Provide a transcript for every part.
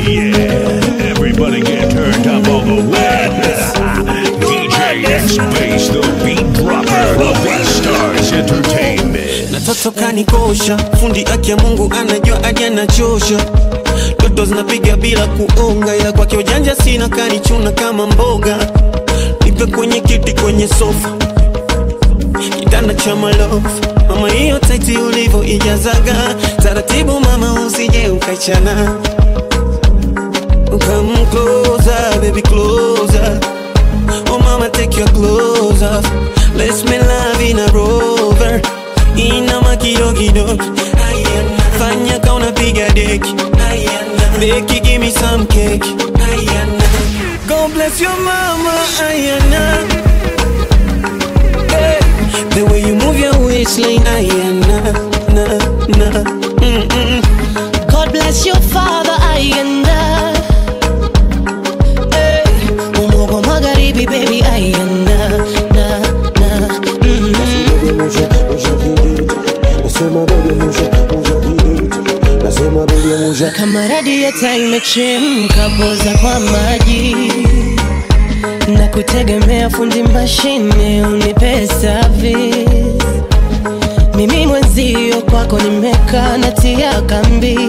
Yeah, everybody get turned up all the way. DJ X Bass, the beat dropper of Stars Entertainment. na toto kanikosha fundi aki ya mungu anajua aje anachosha toto zinapiga bila kuonga ila kwake ujanja sina kanichuna kama mboga nipe kwenye kiti kwenye sofa kitanda cha malofu mama hiyo taiti ulivo ijazaga taratibu mama usije ukachana Come closer, baby, closer. Oh, mama, take your clothes off. Let's make love in a rover. Inama kidogo fanya ka unapiga deki beki, give me some cake. God bless your mama, Ayana. Hey, the way you move your waistline, Ayana, na, na, mm, mm. God bless your father Ayanda hey. Umogo magharibi baby Ayanda na, na, mm. Kama radiata imechemka poza kwa maji na kutegemea fundi mashine unipe service mimi mwenzio kwako nimekaa natia kambi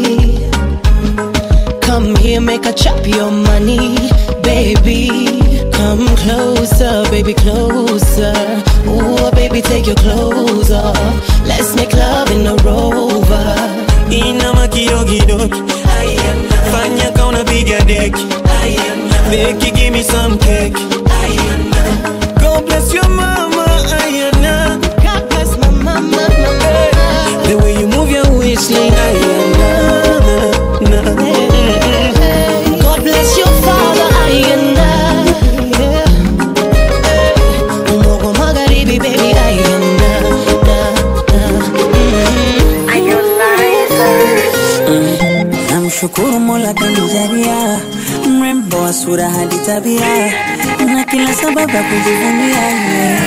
Come here, make a chop your money, baby. Come closer, baby, closer. Ooh, baby, take your clothes off. Let's make love in a rover. Inama kidogo fanya ka unapiga deki beki, give me some cake. God bless your mama, Ayana. God bless my mama, mama. The way you move your waistline, Ayana. Na, na. God bless your father, Ayanda. Yeah. Umogo magharibi, baby, Ayanda. Na, na, mm. Namshukuru Mola kanijalia mrembo wa sura hadi tabia na kila sababu ya kujivunia yeye.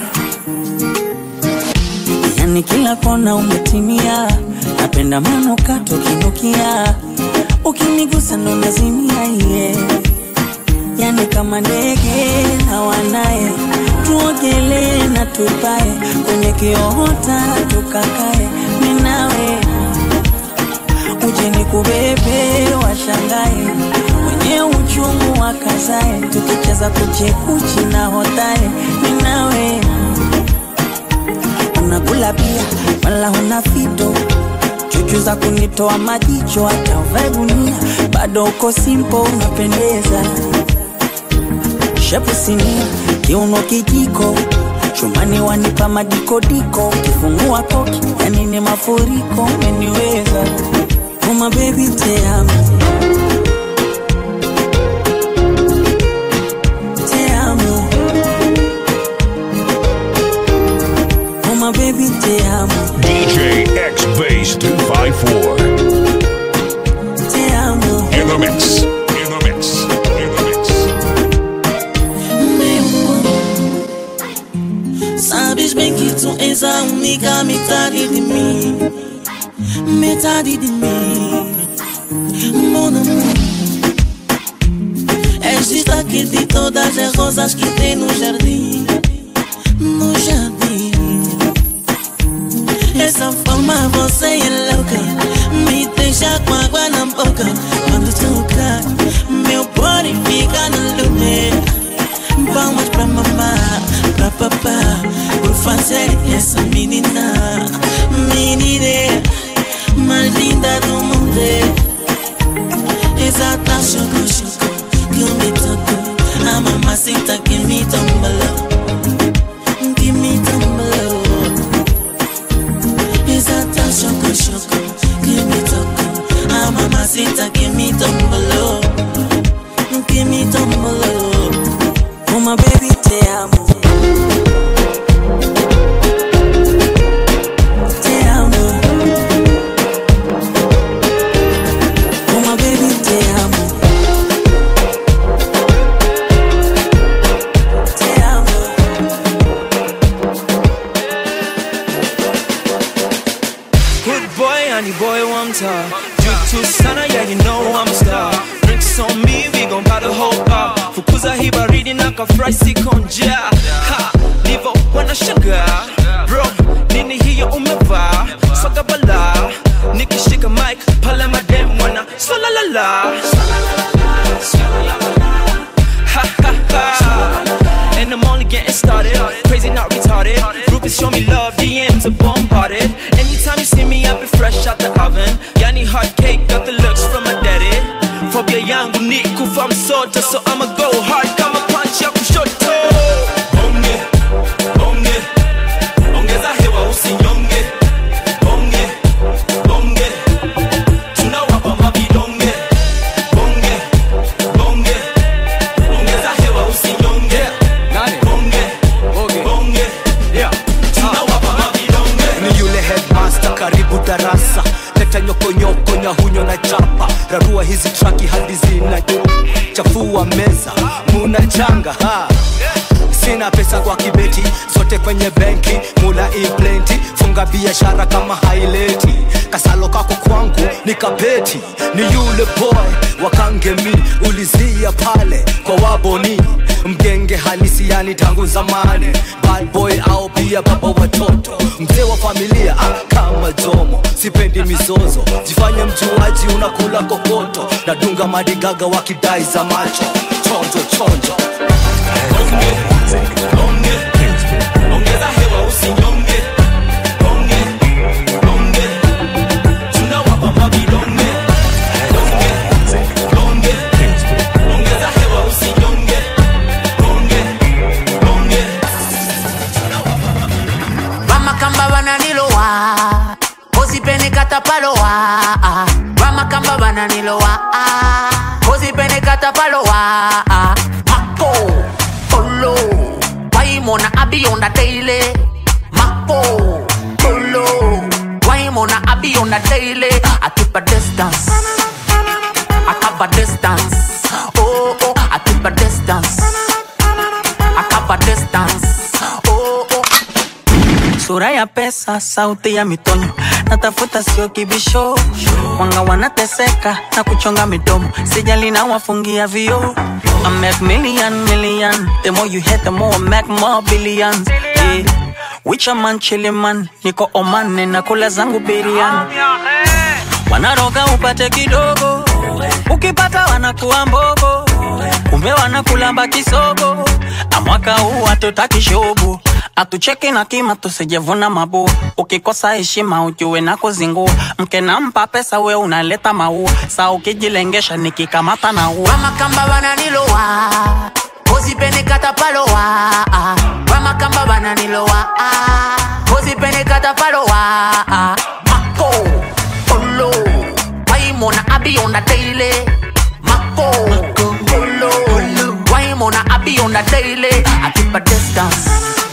Yani kila kona umetimia, napenda manukato kinukia, ukinigusa ndo nazimia ye Yani kama ndege hawanaye, tuogelee na tupae kwenye kiota tukakae, minawe uje ni kubebe washangae wenye uchungu wakazae tukicheza kuchekuchi na hotae ninawe unakula pia wala huna fito chuchu za kunitoa majicho hata uvae gunia bado uko simpo unapendeza shepu sinia kiuno kijiko chumani wanipa madikodiko kifungua koki yani ni mafuriko umeniweza Uma baby te amo Te amo Uma baby te amo DJ X Bass 254. Te amo In the mix. In the mix. In the mix. Sabes bem que tu és a única metade de mim Metade de mim Mon amour És destaque de todas as rosas que tem no jardim No jardim Essa forma você é louca Me deixa com água na boca Quando toca Meu body fica no lume Palmas pra mamá, pra papá Por fazer essa menina Menina mais linda do mundo Exata choco, choco Que me tocou A mamacita que me tombalou Que me tombalou Exata choco, choco Que me tocou A mamacita que me tombalou Que me tombalou Uma baby te amo kafurahi siko njaa Ha, nivo wanashangaa bro nini hiyo umevaa soga bala nikishika mic pale madem wana solalala Ha, ha, ha. And I'm only getting started. Crazy, not retarded. Groupies show me love, DMs are bombarded. Anytime you see me, I be fresh out the oven. Yani hot cake, got the looks from my daddy. Phobia yangu ni kufa msoto, so I'ma go hard kama punch ya kushoto. Bonge, bonge, ongeza hewa usinyonge. Bonge, bonge, tunawapa mavidonge. Bonge, bonge, ongeza hewa usinyonge. Bonge, bonge, tunawapa mavidonge. ni yule headmaster karibu darasa leta nyokonyoko nyahunyo na chapa rarua hizi traki hadi zina chafua meza muna changa ha sina pesa kwa kibeti zote kwenye benki mula implenti funga biashara kama haileti kasalo kako kwangu ni kapeti ni yule boy wakangemi ulizia pale kwa waboni mgenge halisi yani tangu zamani bad boy au pia baba watoto mzee wa familia ah, kama jomo sipendi mizozo jifanye mjuaji unakula kokoto nadunga madigaga wakidai za macho chonjo chonjo ongeza hewa usinyonge bonge bonge tunawapa mavidonge bonge bonge ongeza hewa usinyonge bonge bonge vamakamba vananilowa kozipenekatapalowa vamakamba vananilowa kozipenekatapalowa mako olo waimona abiyonda teile mako olo waimona abiyonda teile I keep a distance I cover distance oh oh I keep a distance I cover distance oh oh sura ya pesa, sauti ya mitonyo, natafuta sio kibisho, wanga wanateseka na kuchonga midomo, sijali na wafungia vio. I make million million, the more you hit the more I make more billions. Yeah. Wicha man chili man, niko Oman na kula zangu biriani. Wanaroga upate kidogo, ukipata wanakuwa mbogo, kumbe wanakulamba kisogo. Na mwaka huu hatutaki shobo, atucheki na kima tusijevuna mabua. Ukikosa heshima ujue na kuzingua, mke nampa pesa we unaleta maua, saa ukijilengesha nikikamata na ua. vamakamba vananilowa kozipenekatapalowa vamakamba vananilowa kozipenekatapalowa mako olo waimona abiyonda teile mako olo waimona abiyonda teile I keep a distance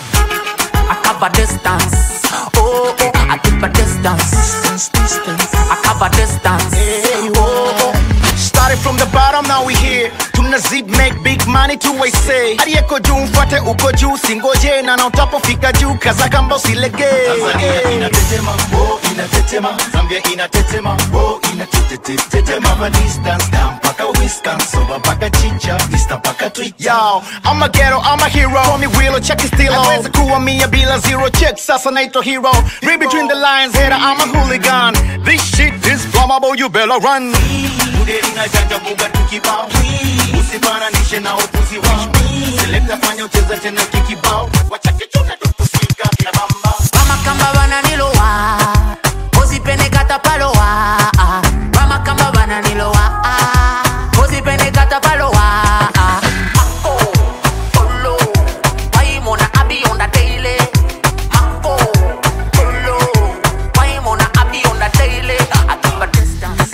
I cover distance oh oh I keep a distance I cover distance oh oh Started from the bottom, now we here. Tuna zip make big money tu waise. Aliyeko juu mfuate uko juu, singoje na na utapofika juu, kaza kamba usilegee. Tanzania inatetema, oh inatetema, Zambia inatetema, oh inatetetetema, hapa distance down mpaka Wisconsin, mpaka chicha, Insta mpaka Twitter. Yo, I'm a ghetto, I'm a hero. Call me Willow, check it still Naweza kuwa mia bila zero check, sasa naitwa hero. Read between the lines, hater, I'm a hooligan. This shit is flammable, you better run. Budeli na janja buga tukibao, usifananishe na upuzi wao. Selekta fanya ucheza tena kikibao, wachache chuna tukusika kina bamba. vamakamba vananilowa kozipenekatapalowa vamakamba vananilowa kozipenekatapalowa mako olo waimona abiyonda teile mako olo waimona abiyonda teile I keep a distance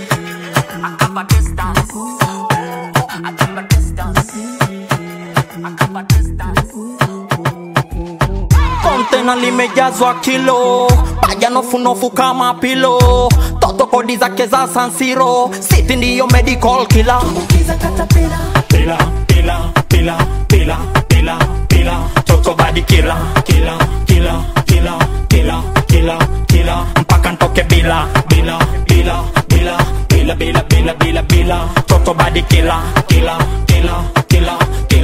I keep a distance I keep a distance I keep a distance kontena limejazwa kilo paja nofunofu kama pilo toto kodi zake za sansiro siti ndiyo medical kila pila pila pila pila pila pila toto badi kila kila kila kila kila kila kila mpaka ntoke bila bila bila bila bila bila bila bila bila toto badi kila kila kila kila kila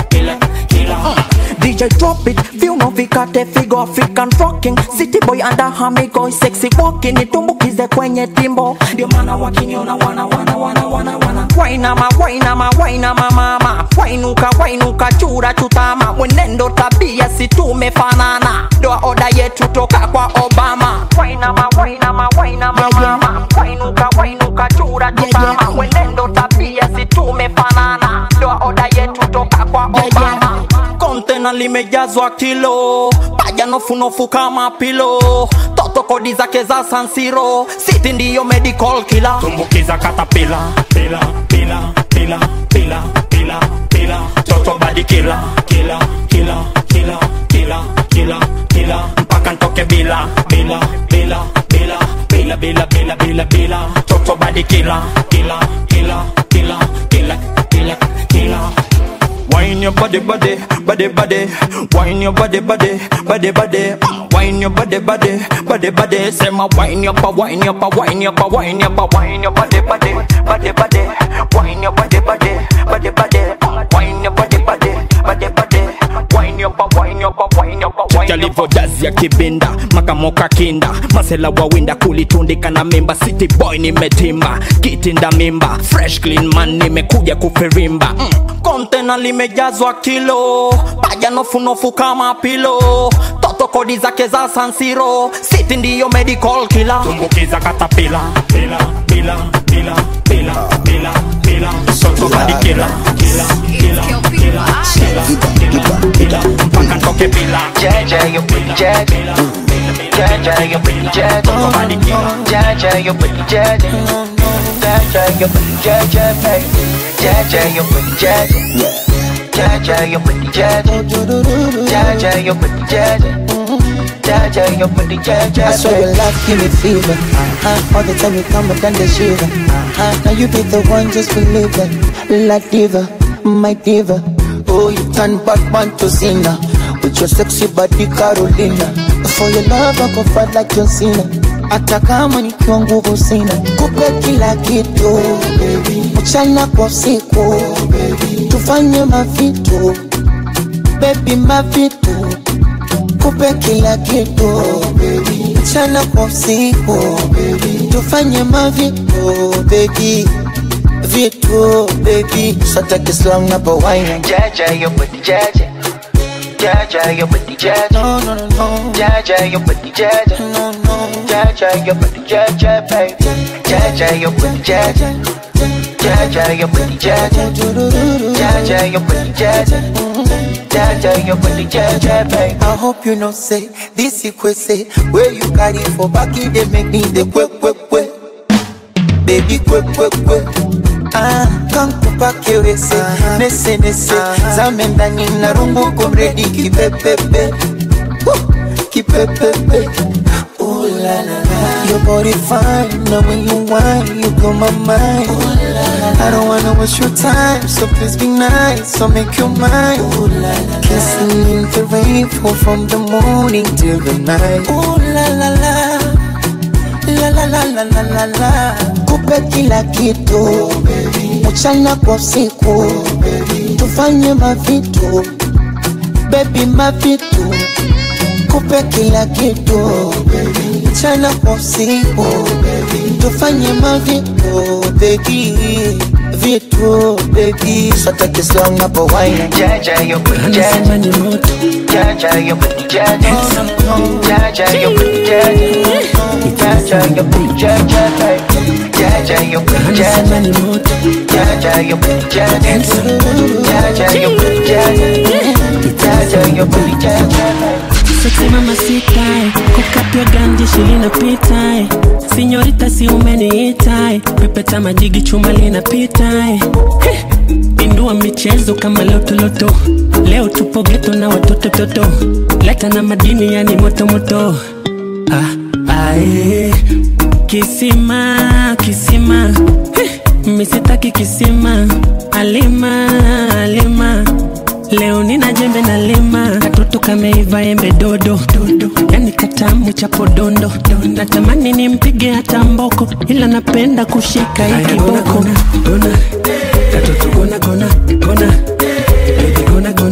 killer, killer. DJ drop it, feel no vikate figo African rocking City boy under hamigo sexy walking Nitumbukize kwenye timbo Ndio maana wakiniona wana wana wana wana wana Wainama wainama wainama mama Wainuka wainuka chura chutama Mwenendo tabia si tumefanana Ndoa oda yetu toka kwa Obama Wainama wainama wainama mama Wainuka wainuka chura chutama Mwenendo tabia si tumefanana Ndoa oda yetu toka kwa Obama kontena limejazwa kilo paja nofunofu kama pilo toto kodi zake za sansiro siti ndiyo medical kila tumbukiza katapila pila pila pila pila pila pila toto badi kila kila kila kila kila kila kila mpaka ntoke bila bila bila bila bila bila bila bila bila toto badi kila kila kila kila kila kila kila Wine your body, body, body, body. Wine your body, body, body, body. Mm, Wine your body, body, body, body. Say my wine your pa, wine your pa, wine your pa, wine your pa, wine your body, body, body, body. Wine your body, body, body, body. Mm, Wine your body, body, body, body. Wine your pa, wine your pa, wine your pa, wine your pa. dazi ya kibinda makamoka kinda masela wawinda kulitundika na mimba city boy nimetimba kitinda mimba fresh clean man nimekuja kufirimba mm. kontena limejazwa kilo paja nofunofu kama pilo toto kodi zake za sansiro city ndiyo medical kila tumbukiza katapila pila pila pila pila pila pila soto badi kila kila kila kila kila kila kila mpaka ntoke bila Jaja, you pretty jaja. Jaja, you pretty jaja. Jaja, you pretty jaja. Jaja, you pretty jaja, baby. Jaja, you pretty jaja. Jaja, you pretty jaja. Jaja, you pretty jaja. Jaja, you pretty jaja, I swear your love give me fever. Uh-huh. All the time you come and the shiver. Uh-huh. Now you be the one, just believe it. La diva, my diva. Oh, you turn Batman to Cena with your sexy body Carolina. For your love I go fight like John Cena. Hata kama nikiwa nguvu sina, kupe kila kitu mchana kwa usiku, tufanye mavitu baby, mavitu kupe kila kitu mchana kwa usiku, tufanye mavitu baby vitu baby, sota kislam na bawaina Jaja, you pretty jaja. Jaja, you pretty jaja. No, no, no, no. Jaja, you pretty jaja. No, no. Jaja, you pretty jaja, baby. Jaja, you pretty jaja. Jaja, you pretty jaja. Jaja, you pretty jaja. Jaja, you pretty jaja, baby. I hope you know say this equate say where you carry for back it they make me the quick quick quick baby quick quick quick Ah, kankupa kiwese nese nese zame ndani na rungu kumredi kipepepe Woo, kipepepe Ooh la la la Your body fine, now when you whine, you blow my mind I don't wanna waste your time, so please be nice, so make your mind Kissing in the rain, fall from the morning till the night Ooh la la la La la la la la la la Kupe kila kitu Mchana kwa usiku Tufanye mavitu Baby mavitu Kupe kila kitu Mchana kwa usiku Tufanye mavitu Baby Vitu baby Sota kisong na pawaina Jaja, you pretty jaja. Jaja, you pretty jaja. Jaja, you pretty jaja. Jaja, you pretty jaja, baby. Jaja, you pretty jaja. Jaja, you pretty jaja. Jaja, you pretty jaja. Jaja, you pretty jaja, baby. Sexy mama sitae kukapia ganji shilina pitae sinyorita si umeniitae pepeta majigi chuma linapitae Heh, pindua michezo kama lotoloto leo tupo geto na watoto toto leta na madini yani motomoto ah, ae. kisima kisima Heh, misitaki kisima alima alima Leo nina jembe na lima katoto kameiva embe dodo dodo, yani katamu cha podondo. Natamani nimpige hata mboko, ila napenda kushika hii kiboko. Gona, gona, katoto gona gona gona, baby gona gona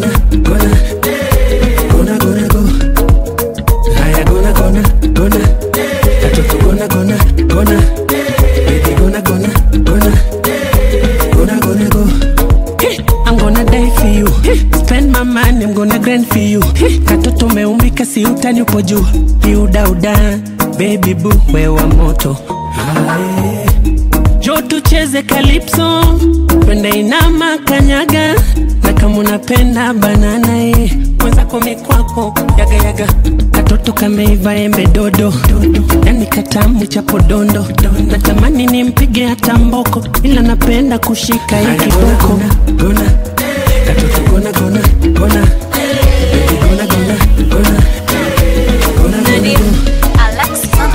I'm gonna grind for you katoto meumbika si utani upo juu iudauda baby boo wewa moto Aye. jo tucheze kalipso twende inama kanyaga na kama unapenda banana ye mwenzako mikwako yagayaga katoto kameiva embe dodo yani katamu cha podondo natamani nimpige hata mboko ila napenda kushika hii kiboko gona katoto gona gona gona Baby, gona gona gona gona gona gona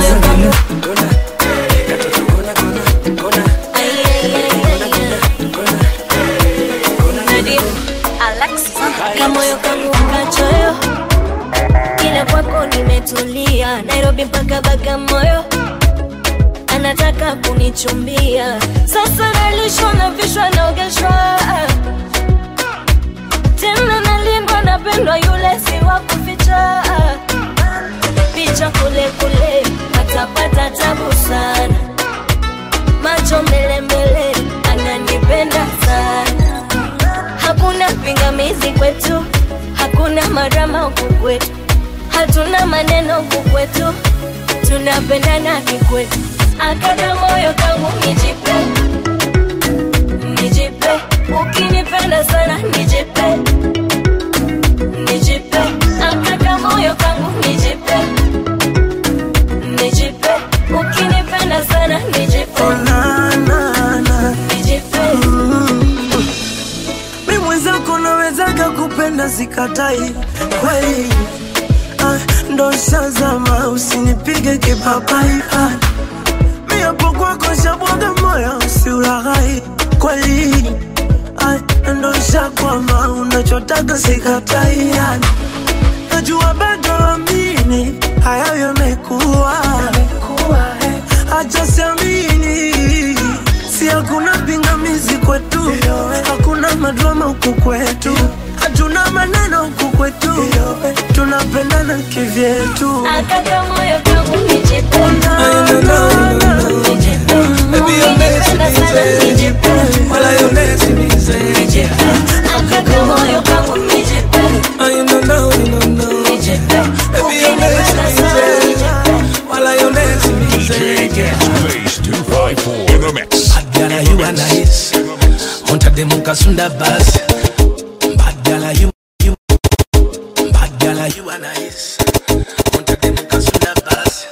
kamoyo kangu kachoyo ila kwako nimetulia nairobi mpaka bagamoyo anataka kunichumbia sasa nalishwa na vishwa naogeshwa tena nalindwa napendwa yule si wa kuficha picha kule kule atapata tabu sana macho mbele mbele ananipenda sana hakuna pingamizi kwetu hakuna marama huku kwetu hatuna maneno huku kwetu tunapendana kikwetu akata moyo kangu nijipe nijipe ukinipenda sana nijipe nijipe akata moyo kangu nijipe nijipe ukinipenda sana nijipe nijipe mi mwenzako nawezaga kupenda sikatai kweli ah, ndo shazama usinipige kipapai ah, mi hapo kwako shabwaga moyo usiulaghai kweli ah, ndo shakwama unachotaka sikatai ah, najua bado amini hayo yamekuwa acha siamini si hakuna pingamizi kwetu hakuna madrama huku kwetu hatuna maneno huku kwetu tunapendana kivyetu akata moyo kangu nijipe Baby, you're messing me, say. Well, I am messing me, say. akata moyo kangu nijipe I know now, you know now. Baby, you're messing me, say. Well, I am messing me, say. Space 254 in the mix. Badala you are nice. Hunter dem ukasunda basi. Badala you you. Badala you are nice. Hunter dem ukasunda basi.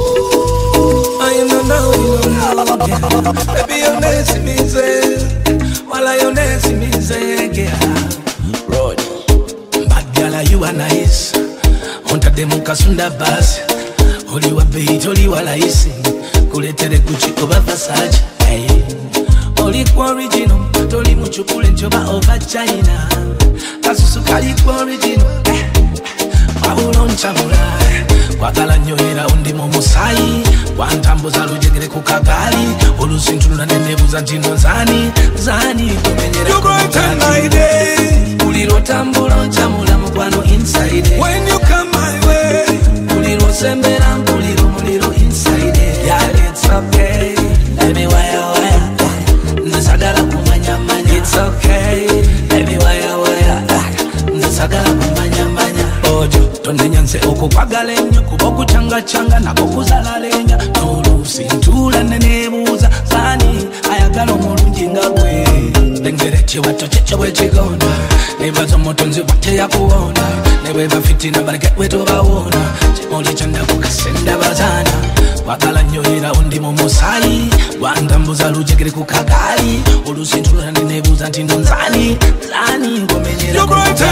I know now, you know now. yeah. Baby, you're messing me, say. While I am messing me, say, yeah. Road. Badala you are nice. Hunter dem ukasunda basi. Oli wa beat, oli wa laisi. Kuletere kuchikoba Versace. Hey. Oli kwa original, toli muchukule njoba over China. Kasusu kali kwa original. Eh. Pawulo nchabula. Kwagala nnyo era undi mu musayi wantambuza lujegere ku kagali olusintunula nenebuza nti no zani zani kumenyera buli lwotambula oncamula mukwano inside When you come my way buli lwosembera mpulira omuliro inside yeah, it's okay let me wire wire nzisagala kumanyamanya it's okay let me wire wire nzisagala kumanyamanya ojo tonenyanse okukwagala ennyo kuba okucangacanga nako kuzalalenya n'oluusi ntula neneebuuza saani ayagala omulungi nga gwe lengera ekiwato kyekyo bwekigonda nebaza omutonzi bwateyakuwona ne bweba fitina baleke bwetobawona kimuli kyondakukasenda bazaana kwagala nnyo era undi mu musayi wantambuza lujegere ku kagali oluusi ntula neneebuuza nti ndo nzani zani ngomenyera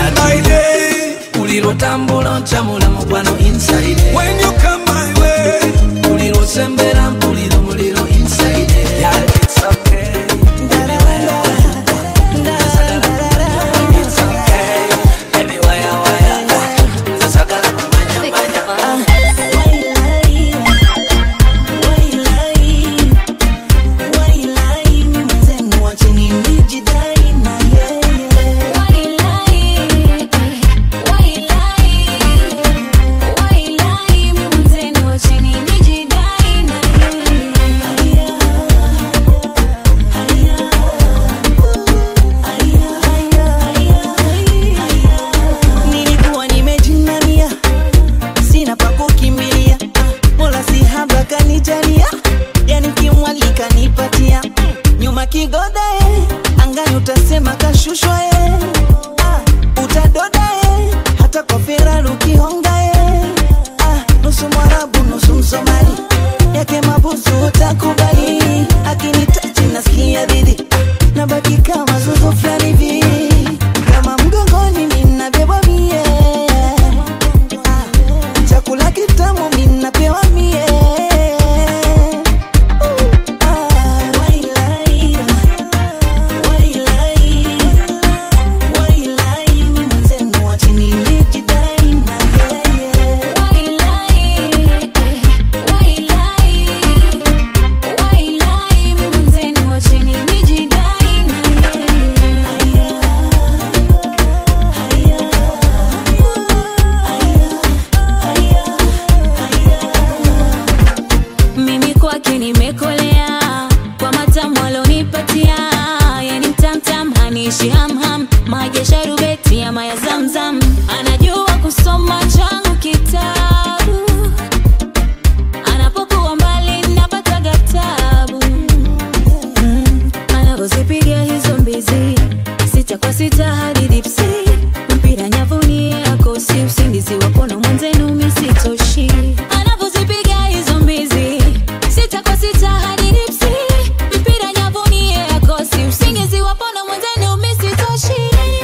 buli lwotambula oncamula mukwano inside When you come my way buli lwosembera mpulira omuliro inside yeah, it's okay. It's okay. Baby, wire, wire. Nzasagala kumanya, manya. Wailai, wailai, mzee, wacheni nijidai na yeye. utadoda eh, angani utasema kashushwa eh. ah, utadoda eh, hata kwa Ferrari ukihonga eh. ah, nusu mwarabu nusu msomali yake mabusu utakubali akinitachi nasikia dhidi nabaki kama zuzu fulani hivi kama mgongoni ninabebwa mie ah, chakula kitamu minapewa mie mimi kwake nimekolea kwa matamu alonipatia yani mtamtam hanishi hamham maji ya sharubeti ama ya zamzam anajua kusoma changu kitabu anapokuwa mbali napataga tabu Mm, anavyozipiga hizo mbizi sita kwa sita hadi dipsi mpira nyavuni akosi usingizi wapona mwenzenu misitoshi anavyozipiga hizo mbizi sita kwa sita hadi dipsi mpira nyavuni akosi usingizi wapona mwenzenu misitoshi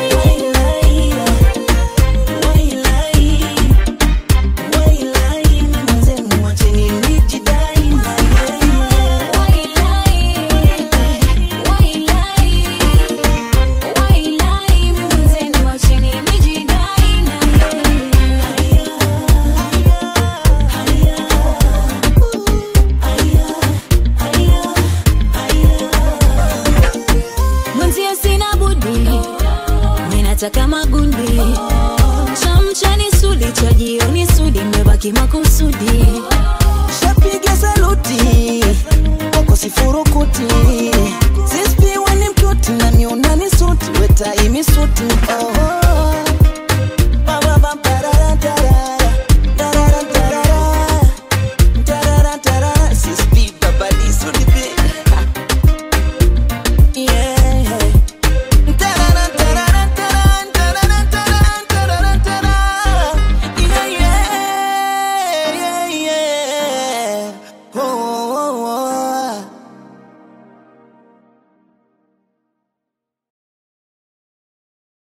mwenzio sina budi ninataka magundi chamchani sudi cha jioni sudi mebaki makusudi shapiga saluti kwako sifurukuti Sis